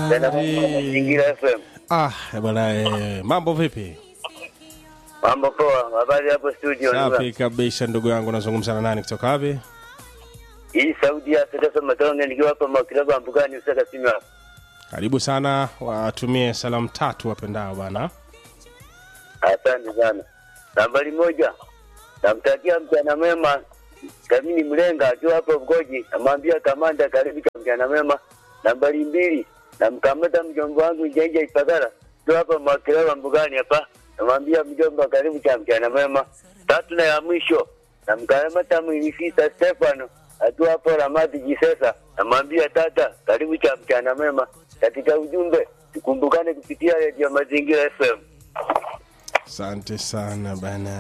Mazingira FM. Ah, bwana eh, mambo vipi? Mambo poa, habari hapo studio. Safi kabisa ndugu yangu, nazungumza na nani kutoka wapi? Hii sauti ya Sasa Matonge nikiwa hapa Makilaba Mbugani Usaka Simba. Karibu sana, watumie salamu tatu wapendao bana. Asante sana. Nambari moja, namtakia mchana mema Kamini Mlenga akiwa hapo Mgoji, namwambia kamanda karibu cha mchana mema. Nambari mbili, namkamata mjomba wangu Njenje Ipadara akiwa hapa Makilaba Mbugani hapa, namwambia mjomba karibu cha mchana mema. Tatu na ya mwisho, namkamata Mwinifisa Stefano akiwa hapo Ramadi Jisesa, namwambia tata karibu cha mchana mema. Katika ujumbe tukumbukane kupitia redio Mazingira FM. Asante sana bana.